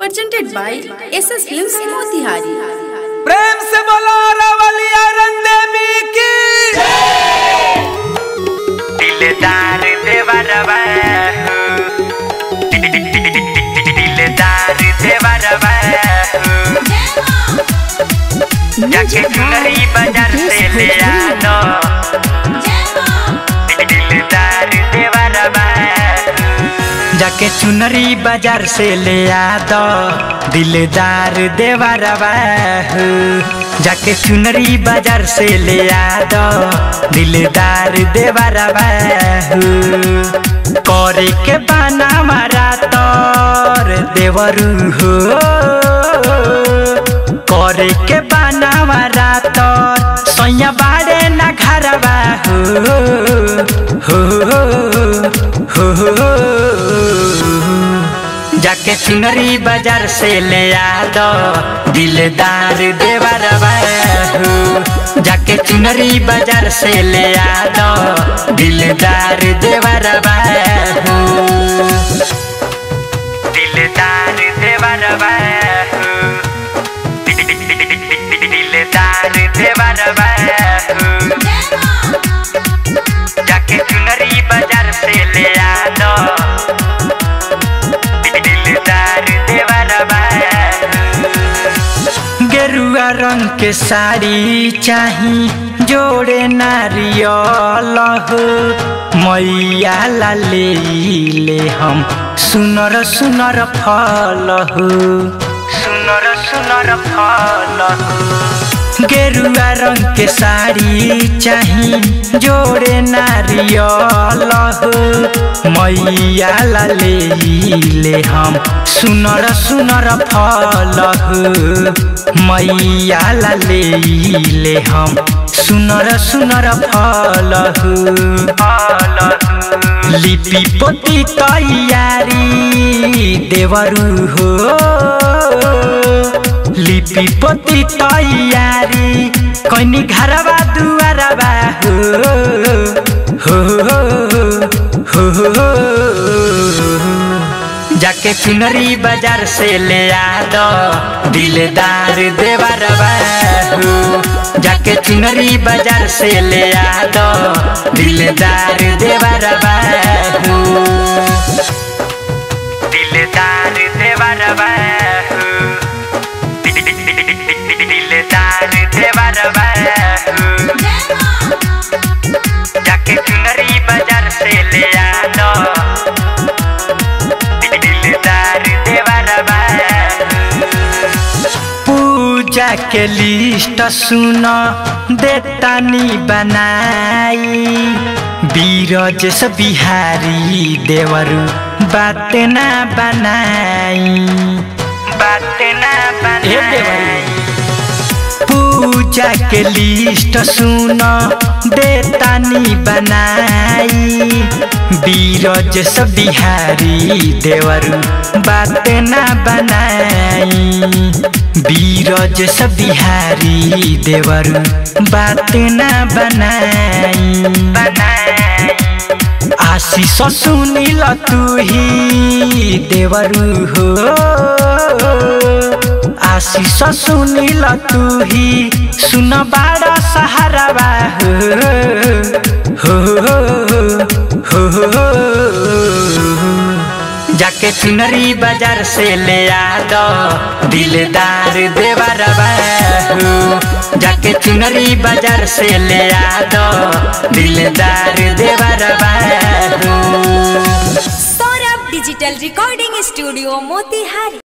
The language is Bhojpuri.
presented by SS Films Motihari. प्रेम से बोलो रवलिया रंग देवी की दिलदार देवरवा दिलदार देवरवा जाके चुनरी बाजार से ले आनो दिलदार देवरवा जाके चुनरी बाजार से ले आ दो दिलदार देवरवा जाके चुनरी बाजार से ले आ दो दिलदार देवरवा करे के बाना मारा तोर देवरू हो करे के बाना मारा तोर सैया बाड़े ना घरवा हो हो हो हो जाके चुनरी बाजार से ले आ दो दिलदार देवरवा हो जाके चुनरी बाजार से ले आ दो दिलदार देवरवा हो दिलदार देवरवा हो दिलदार देवरवा हो जाके चुनरी बाजार से ले आ दो दिलदार देवरवा गेरुआ रंग के साड़ी चाही जोड़े नारियल हो मैया ला ले ले हम सुनर सुनर फल हो सुनर सुनर फल हो गेरुआ रंग के साड़ी चाही जोड़े नारियल हो मैया ला ले ले हम सुनर सुनर फल हो मैया ला ले ले हम सुनर सुनर फल हो फल हो लिपि पोती तैयारी देवरू हो लिपि पोती तैयारी कैनी घरवा दुआरवा हो हो हो जाके चुनरी बाजार से ले आ दो दिलदार देवरवा हो जाके चुनरी बाजार से ले आ दो दिलदार देवरवा हो दिलदार देवरवा हो दिलदार देवरवा हो जाके चुनरी बाजार से ले आ दो दिलदार देवरवा पूजा के लिस्ट सुन देतानी बनाई बीरज से बिहारी देवरू बात ना बनाई बात ना बनाई पूजा के लिस्ट सुन देतानी बनाई बीरज से बिहारी देवरू बात ना बनाई बीरज से बिहारी देवरू बात ना बनाई बनाई आशीष सुनिल तू ही देवरू हो आशीष सुनिल तू ही सुन बाड़ा सहारावा हो हो हो जाके चुनरी बाजार से ले आ दो दिलदार देवरवा हो जाके चुनरी बाजार से ले आ दो दिलदार देवरवा हो Saurabh Digital Recording Studio Motihari.